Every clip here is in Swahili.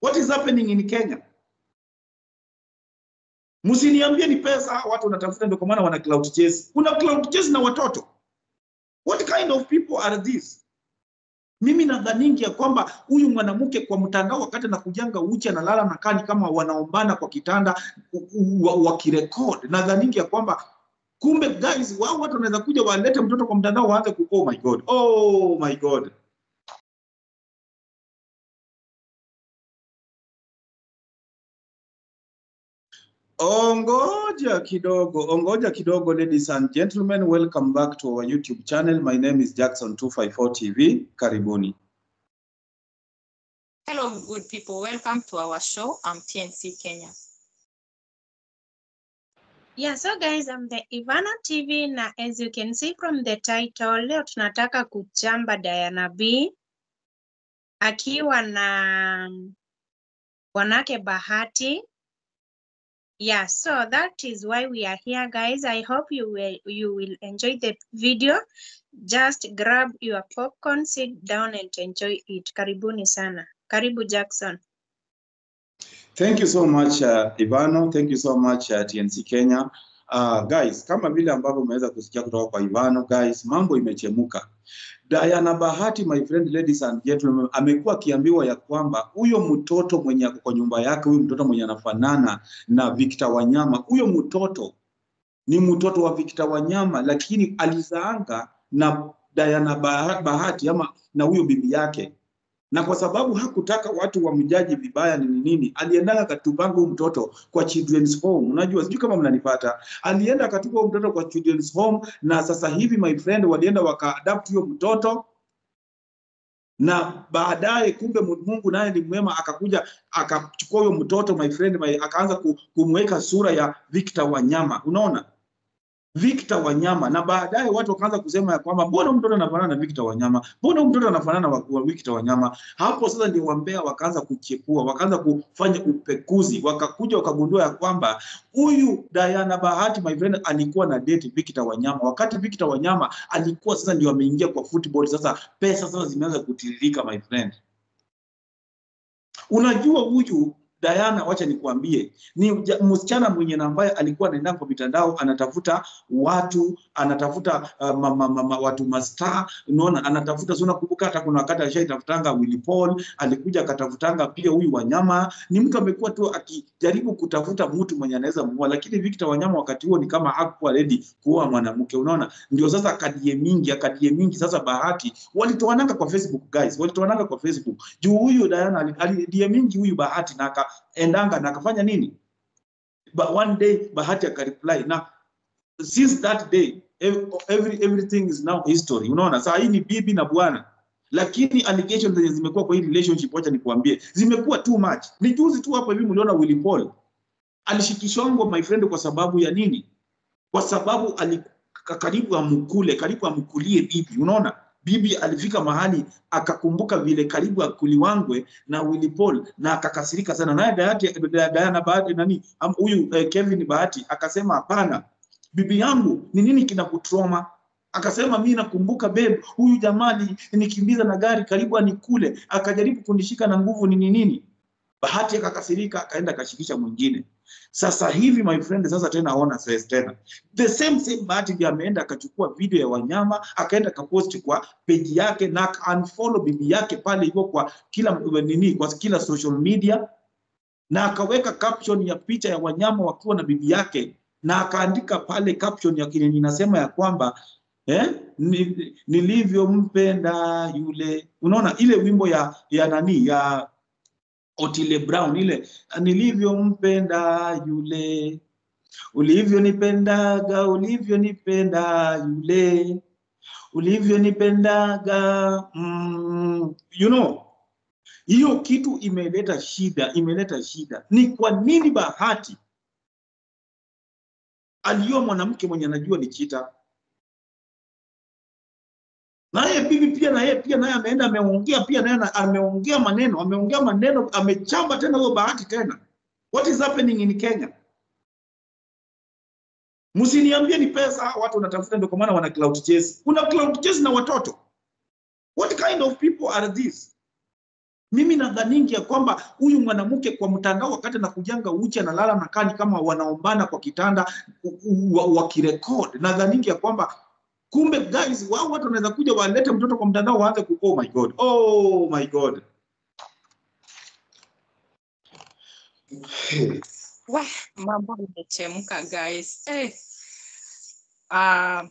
What is happening in Kenya? Msiniambie ni pesa watu wanatafuta, ndio kwa maana wana cloud chase. Kuna cloud chase na watoto. What kind of people are these? Mimi nadhaningi ya kwamba huyu mwanamke kwa mtandao wakati anakujanga uchi analala na kani kama wanaombana kwa kitanda wakirekod, nadhaningi ya kwamba kumbe guys, wao watu wanaweza kuja walete mtoto kwa mtandao waanze ku oh my god, oh my god. Ongoja kidogo, ongoja kidogo, ladies and gentlemen, welcome back to our YouTube channel. My name is Jackson 254 TV. Karibuni. Hello, good people. Welcome to our show. I'm TNC Kenya. Yeah, so guys, I'm the Ivana TV na as you can see from the title, leo tunataka kuchamba Diana B akiwa na wanake Bahati. Yeah, so that is why we are here guys. I hope you will you will enjoy the video. Just grab your popcorn, sit down and enjoy it. Karibuni sana. Karibu Jackson. Thank you so much uh, Ivano. Thank you so much uh, TNC Kenya. Uh, guys, kama vile ambavyo umeweza kusikia kutoka kwa Ivano, guys, mambo imechemuka. Diana Bahati, my friend, ladies and gentlemen, amekuwa akiambiwa ya kwamba huyo mtoto mwenye ako kwa nyumba yake, huyo mtoto mwenye anafanana na Victor Wanyama, huyo mtoto ni mtoto wa Victor Wanyama, lakini alizaanga na Diana Bahati ama na huyo bibi yake na kwa sababu hakutaka watu wamjaji vibaya nini nini, alienda akatupanga huyu mtoto kwa children's home. Unajua, sijui kama mnanipata. Alienda akatupa huyu mtoto kwa children's home, na sasa hivi my friend, walienda wakaadapt huyo mtoto na baadaye kumbe Mungu naye ni mwema, akakuja akachukua huyo mtoto my friend, my, akaanza kumweka sura ya Victor Wanyama, unaona Victor Wanyama na baadaye watu wakaanza kusema ya kwamba mbona mtoto anafanana na Victor Wanyama, mbona mtoto anafanana na Victor Wanyama. Hapo sasa ndio wambea wakaanza kuchepua, wakaanza kufanya upekuzi, wakakuja wakagundua ya kwamba huyu Diana Bahati my friend alikuwa na date Victor Wanyama, wakati Victor Wanyama alikuwa sasa ndio ameingia kwa football. Sasa pesa sasa zimeanza kutiririka my friend. Unajua huyu Diana, wacha nikuambie, ni msichana mwenye na ambaye alikuwa anaenda kwa mitandao anatafuta watu, anatafuta uh, ma, ma, ma, watu mastaa, unaona, anatafuta sio. Nakumbuka hata kuna wakati alishaitafutanga Willy Paul, alikuja akatafutanga pia huyu Wanyama. Ni mtu amekuwa tu akijaribu kutafuta mtu mwenye anaweza muoa, lakini Victor Wanyama wakati huo ni kama hakuwa ready kuoa mwanamke, unaona. Ndio sasa akadie mingi, akadie mingi. Sasa Bahati walitoananga kwa Facebook guys, walitoananga kwa Facebook juu huyu Diana alidie mingi huyu Bahati na aka endanga na akafanya nini but one day Bahati akareply na since that day every, everything is now history. Unaona, saa hii ni bibi na bwana, lakini allegations zenye zimekuwa kwa hii relationship, wacha nikuambie, zimekuwa too much. Ni juzi tu hapo hivi mliona Willy Paul alishikishwa my friend, kwa sababu ya nini? Kwa sababu karibu amkule, karibu amkulie bibi, unaona bibi alifika mahali akakumbuka vile karibu akuliwangwe na Willy Paul na akakasirika sana naye Diana Bahati nani huyu eh, Kevin Bahati akasema hapana, bibi yangu ni nini kinakutroma? Akasema mi nakumbuka babe, huyu jamani nikimbiza na gari karibu anikule, akajaribu kunishika na nguvu nini nini. Bahati akakasirika akaenda akashikisha mwingine. Sasa hivi my friend, sasa tena ona stress tena. The same same Bahati ndiye ameenda akachukua video ya Wanyama akaenda akapost kwa page yake na unfollow bibi yake pale hivyo kwa kila nini, kwa kila social media, na akaweka caption ya picha ya Wanyama wakiwa na bibi yake, na akaandika pale caption ya kile ninasema ya kwamba eh, nilivyompenda yule. Unaona ile wimbo ya ya nani ya Otile Brown ile nilivyompenda yule, ulivyonipendaga, ulivyonipenda yule, ulivyonipendaga mm, you know, hiyo kitu imeleta shida, imeleta shida. Ni kwa nini Bahati aliyo mwanamke mwenye anajua ni chita naye bibi pia na yeye pia naye ameenda ameongea pia naye ameongea maneno ameongea maneno amechamba tena huyo Bahati tena. What is happening in Kenya? Msiniambie ni pesa watu wanatafuta, ndio kwa maana wana cloud chase. Kuna cloud chase na watoto. What kind of people are these? Mimi nadhaningi ya kwamba huyu mwanamke kwa mtandao, wakati anakujanga uchi analala na kani kama wanaombana kwa kitanda wakirekod, nadhaningi ya kwamba kumbe guys, wao watu wanaweza kuja walete mtoto kwa mtandao waanze ku oh my god, oh my god. Wah, mambo imechemka guys. Eh. Uh,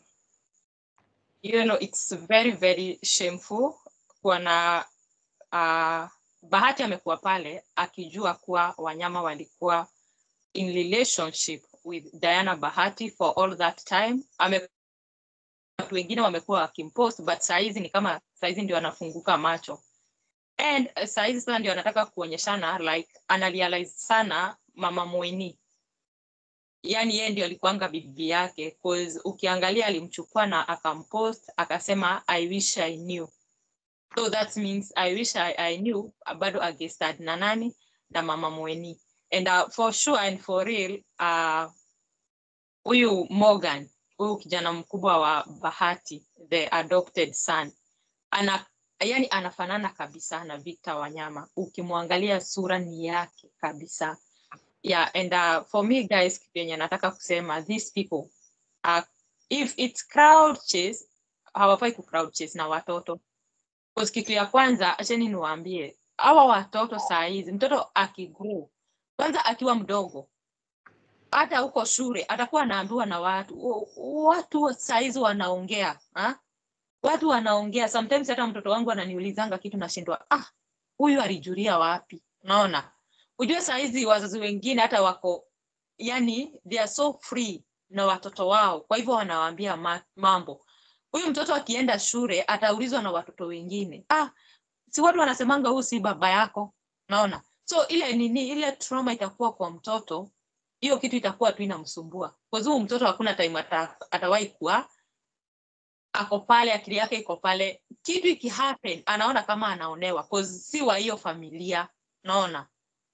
you know, it's very very shameful kuona uh, Bahati amekuwa pale akijua kuwa wanyama walikuwa in relationship with Diana Bahati for all that time. Ame watu wengine wamekuwa wakimpost but saizi ni kama saizi ndio anafunguka macho and uh, saizi sasa ndio anataka kuonyeshana like analyalize sana mama Mweni yani yeye ndio alikuanga bibi yake cause ukiangalia alimchukua na akampost akasema I wish I knew so that means I wish I, I knew bado agestad na nani na mama Mweni and uh, for sure and for real uh, huyu Morgan huyu kijana mkubwa wa Bahati the adopted son ana yani anafanana kabisa na Victor Wanyama ukimwangalia sura ni yake kabisa yeah and uh, for me guys kitu yenye nataka kusema these people uh, if it's crowd chase hawafai ku crowd chase na watoto Because kitu ya kwanza acheni niwaambie hawa watoto saa hizi mtoto akigrow kwanza akiwa mdogo hata huko shule atakuwa anaambiwa na watu "O- watu saa hizi wanaongea ha? watu wanaongea sometimes hata mtoto wangu ananiulizanga kitu nashindwa ah huyu alijulia wapi unaona ujue saa hizi wazazi wengine hata wako yani they are so free na watoto wao kwa hivyo wanawaambia ma mambo huyu mtoto akienda shule ataulizwa na watoto wengine ah si watu wanasemanga huu si baba yako naona so ile nini ile trauma itakuwa kwa mtoto hiyo kitu itakuwa tu inamsumbua kwa sababu mtoto hakuna time ata, atawahi kuwa ako pale akili yake iko pale kitu ikihappen anaona kama anaonewa cause si wa hiyo familia naona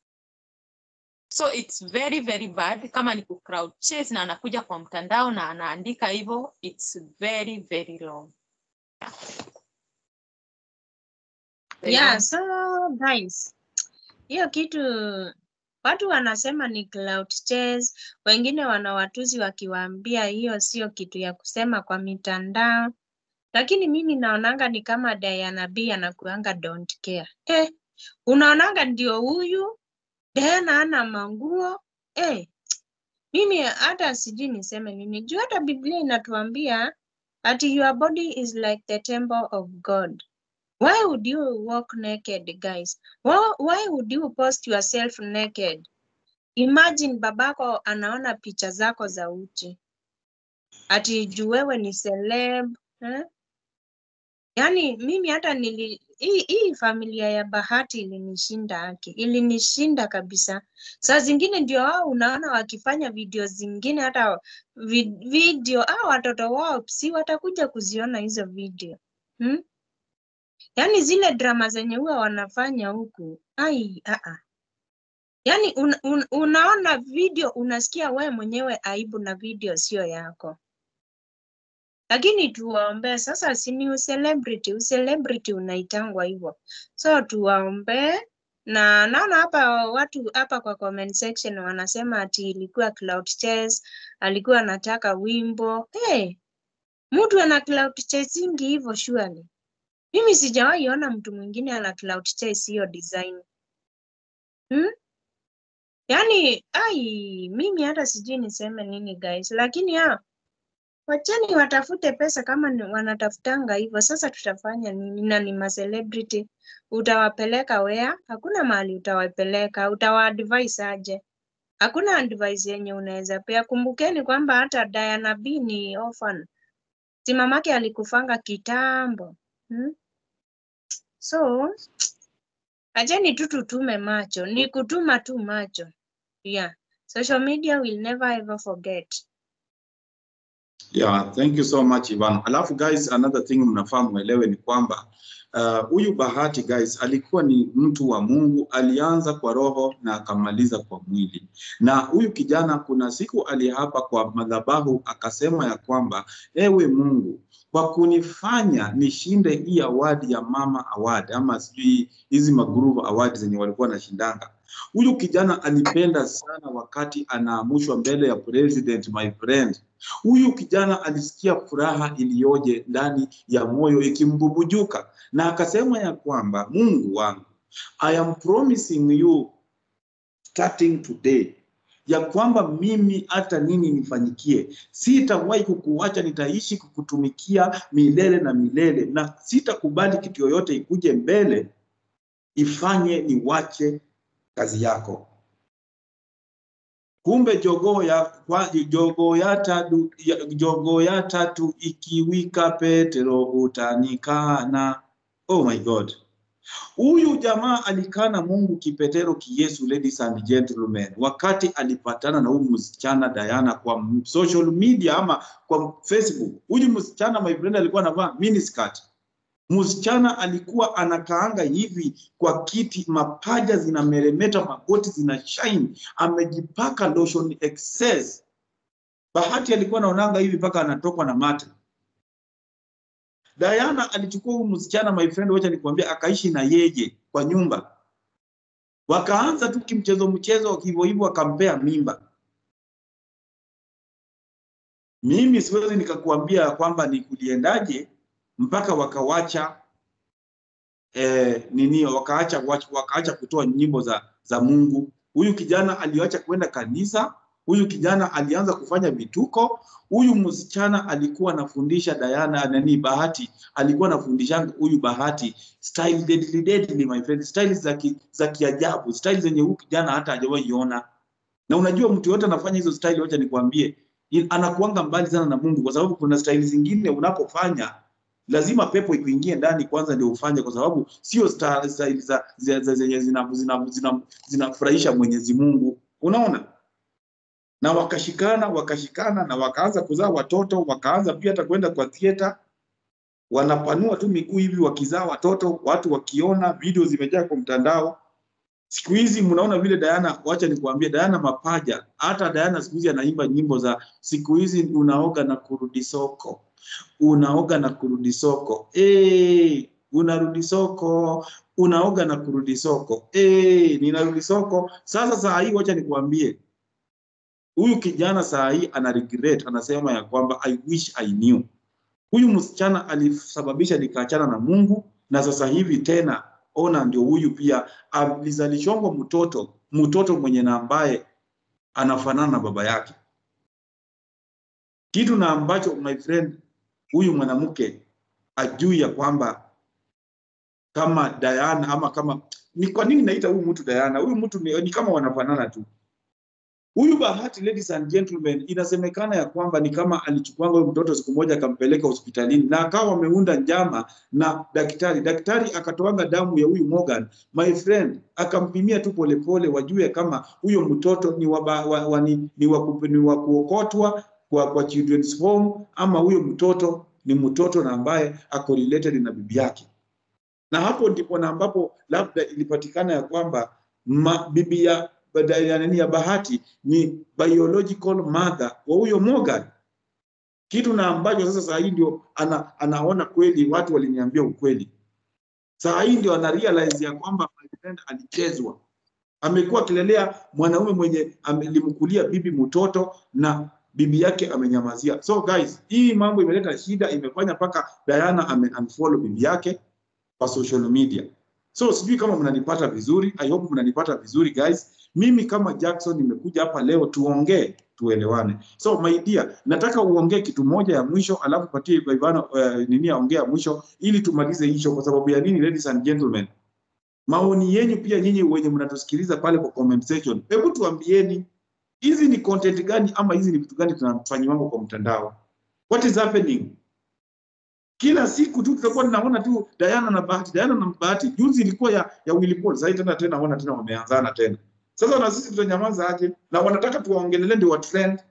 so it's very very bad kama ni ku crowd chase na anakuja kwa mtandao na anaandika hivyo it's very very long Yeah, so guys, hiyo kitu watu wanasema ni cloud chase, wengine wanawatuzi wakiwaambia hiyo sio kitu ya kusema kwa mitandao, lakini mimi naonanga ni kama Diana B anakuanga don't care. Eh, unaonanga ndio huyu Diana ana manguo eh, mimi hata sijui niseme nini juu hata Biblia inatuambia ati your body is like the temple of God. Why would you walk naked, guys? Why, why would you post yourself naked? Imagine babako anaona picha zako za uchi, ati juu wewe ni celeb eh? Yaani mimi hata nili hii, hii familia ya Bahati ilinishinda haki, ilinishinda kabisa. Saa zingine ndio wao unaona wakifanya video zingine, hata vi, video au watoto wao si watakuja kuziona hizo video hmm? Yaani zile drama zenye huwa wanafanya huku, ai a a. Yaani un, un, unaona video unasikia we mwenyewe aibu na video sio yako. Lakini tuwaombee sasa, si ni ucelebrity, ucelebrity unaitangwa hivyo. So tuwaombee na naona hapa watu hapa kwa comment section wanasema ati ilikuwa cloud chase, alikuwa anataka wimbo. Hey, mtu ana cloud chasingi hivyo surely. Mimi sijawahi ona mtu mwingine ana cloud chase hiyo design. Hmm? Yaani, ai, mimi hata sijui niseme nini guys, lakini ya wacheni watafute pesa kama ni wanatafutanga hivyo. Sasa tutafanya nini? Na ni ma celebrity, utawapeleka where? Hakuna mahali utawapeleka, utawaadvise aje? Hakuna advice yenye unaweza pea. Kumbukeni kwamba hata Diana B ni orphan, si mamake alikufanga kitambo hmm? So acheni tu tutume macho, ni kutuma tu macho. Yeah, social media will never ever forget. Yeah, thank you so much Ivan. Alafu guys, another thing mnafaa mwelewe ni kwamba huyu uh, Bahati guys alikuwa ni mtu wa Mungu, alianza kwa roho na akamaliza kwa mwili. Na huyu kijana kuna siku aliapa kwa madhabahu akasema ya kwamba ewe Mungu, kwa kunifanya nishinde hii awadi ya Mama Award ama sijui hizi magroove award zenye walikuwa wanashindanga. Huyu kijana alipenda sana wakati anaamushwa mbele ya president, my friend. Huyu kijana alisikia furaha iliyoje ndani ya moyo ikimbubujuka, na akasema ya kwamba Mungu wangu, I am promising you starting today ya kwamba mimi hata nini nifanyikie, sitawahi kukuacha, nitaishi kukutumikia milele na milele, na sitakubali kitu yoyote ikuje mbele ifanye niwache kazi yako. Kumbe jogoo ya kwa jogoo ya tatu ya, jogoo ya tatu ikiwika Petero utanikana. Oh my God. Huyu jamaa alikana Mungu kipetero kiyesu, ladies and gentlemen, wakati alipatana na huyu msichana Diana kwa social media ama kwa Facebook. Huyu msichana my friend alikuwa anavaa miniskirt. Msichana alikuwa anakaanga hivi kwa kiti, mapaja zinameremeta, magoti zina shine, amejipaka lotion excess. Bahati alikuwa anaonanga hivi mpaka anatokwa na mate. Diana alichukua huyu msichana my friend, wacha nikwambia, akaishi na yeye kwa nyumba, wakaanza tu kimchezo mchezo hivyo hivyo, akampea mimba. Mimi siwezi nikakuambia kwamba ni kuliendaje mpaka wakawacha eh, nini wakaacha wakaacha kutoa nyimbo za za Mungu. Huyu kijana aliacha kwenda kanisa. Huyu kijana alianza kufanya vituko. Huyu msichana alikuwa anafundisha Diana nani, Bahati alikuwa anafundisha huyu Bahati style deadly deadly, my friend, style za ki, za kiajabu, style zenye huyu kijana hata hajawahi iona. Na unajua mtu yote anafanya hizo style, wacha nikwambie, anakuanga mbali sana na Mungu, kwa sababu kuna style zingine unapofanya lazima pepo ikuingie ndani kwanza ndio ufanye, kwa sababu sio style za zenye zinafurahisha Mwenyezi Mungu, unaona. Na wakashikana wakashikana na wakaanza kuzaa watoto, wakaanza pia hata kwenda kwa theater, wanapanua tu miguu hivi wakizaa watoto, watu wakiona, video zimejaa kwa mtandao. Siku hizi mnaona vile Diana, wacha nikuambie, Diana mapaja, hata Diana siku hizi anaimba nyimbo za siku hizi, unaoga na kurudi soko unaoga na kurudi soko hey, unarudi soko unaoga na kurudi soko hey, ninarudi soko sasa. Saa hii wacha nikuambie, huyu kijana saa hii ana regret, anasema ya kwamba I wish I knew. Huyu msichana alisababisha nikaachana na Mungu, na sasa hivi tena ona, ndio huyu pia alizalishwa mtoto mtoto mwenye na ambaye anafanana na baba yake, kitu na ambacho my friend huyu mwanamke ajui ya kwamba kama Diana ama kama ni kwa nini naita huyu mtu Diana? Huyu mtu ni, ni kama wanafanana tu. Huyu Bahati, ladies and gentlemen, inasemekana ya kwamba ni kama alichukuanga huyu mtoto siku moja akampeleka hospitalini na akawa wameunda njama na daktari. Daktari akatoanga damu ya huyu Morgan, my friend, akampimia tu polepole, wajue kama huyo mtoto ni wa, wa, wa, ni, ni wa, ni wa kuokotwa kwa, kwa children's home ama huyo mtoto ni mtoto na ambaye ako related na bibi yake, na hapo ndipo na ambapo labda ilipatikana ya kwamba ma, bibi ya ya nini ya Bahati ni biological mother wa huyo Morgan, kitu na ambacho sasa saa hii ndio ana, anaona kweli, watu waliniambia ukweli. Saa hii ndio ana realize ya kwamba my friend alichezwa, amekuwa akilelea mwanaume mwenye alimkulia bibi mtoto na bibi yake amenyamazia. So guys, hii mambo imeleta shida, imefanya mpaka Diana ame unfollow bibi yake kwa social media. So sijui kama mnanipata vizuri, I hope mnanipata vizuri guys. Mimi kama Jackson nimekuja hapa leo tuongee, tuelewane. So my dear, nataka uongee kitu moja ya mwisho, alafu patie Ivana uh, nini aongee ya mwisho ili tumalize hicho. Kwa sababu ya nini, ladies and gentlemen, maoni yenyu pia nyinyi wenye mnatusikiliza pale kwa comment section, hebu tuambieni hizi ni content gani ama hizi ni vitu gani tunafanyiwa kwa mtandao? What is happening? Kila siku tu tutakuwa tunaona tu Diana na Bahati, Diana na Bahati. Juzi ilikuwa ya ya Willy Paul, sasa tena tena wana tena wameanzana tena. Sasa na sisi tutanyamaza aje? Na wanataka tuwaongelele ndio wa trend.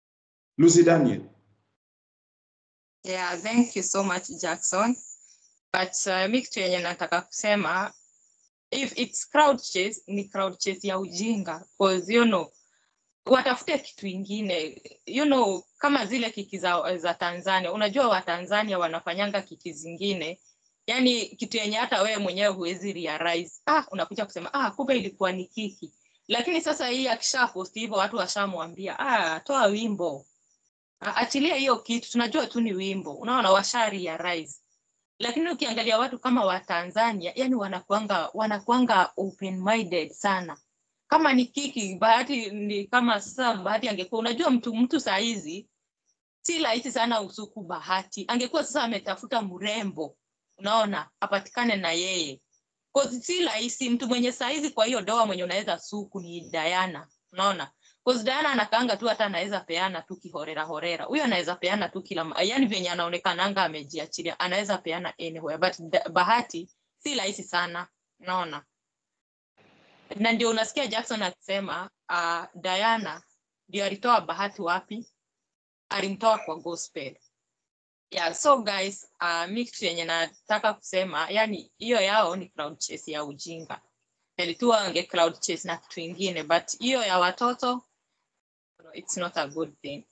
Lucy Daniel. Yeah, thank you so much Jackson. but uh, mi kitu yenye nataka kusema if it's crowd chase ni crowd chase ya ujinga cause you know watafute kitu ingine you know kama zile kiki za, za tanzania unajua watanzania wanafanyanga kiki zingine yani kitu yenye hata wewe mwenyewe huwezi realize ah unakuja kusema ah kumbe ilikuwa ni kiki lakini sasa hii akisha post hivyo watu washamwambia ah toa wimbo Ah, achilia hiyo kitu tunajua tu ni wimbo unaona washa realize lakini ukiangalia watu kama wa Tanzania yani wanakuanga wanakuanga open minded sana kama ni kiki bahati ni kama sasa bahati angekuwa unajua mtu mtu saa hizi si rahisi sana usuku bahati angekuwa sasa ametafuta mrembo unaona apatikane na yeye Cause si rahisi mtu mwenye saa hizi kwa hiyo doa mwenye unaweza suku ni Diana unaona Cause Diana anakaanga tu hata anaweza peana tu kihorera horera huyo anaweza peana tu kila ma- yani venye anaonekananga amejiachilia anaweza peana anywhere but da- bahati si rahisi sana unaona na ndio unasikia Jackson akisema uh, Diana ndio alitoa bahati wapi alimtoa kwa gospel yeah so guys uh, mi kitu yenye nataka kusema yani hiyo yao ni crowd chase ya ujinga nilikuwa wange crowd chase na kitu ingine but hiyo ya watoto it's not a good thing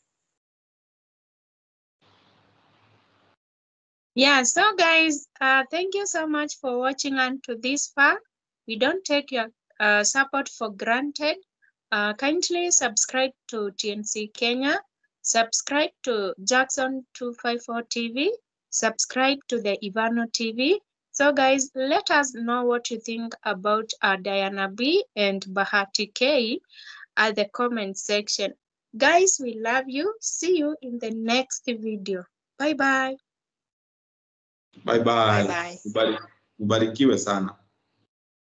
Yeah, so guys, uh, thank you so much for watching unto this far. We don't take your uh, support for granted. Uh, kindly subscribe to TNC Kenya, subscribe to Jackson 254 TV, subscribe to the Ivano TV. So guys, let us know what you think about uh, Diana B and Bahati K at the comment section. Guys, we love you. See you in the next video. Bye bye. Bye bye. bye bye Ubari- Ubarikiwe sana.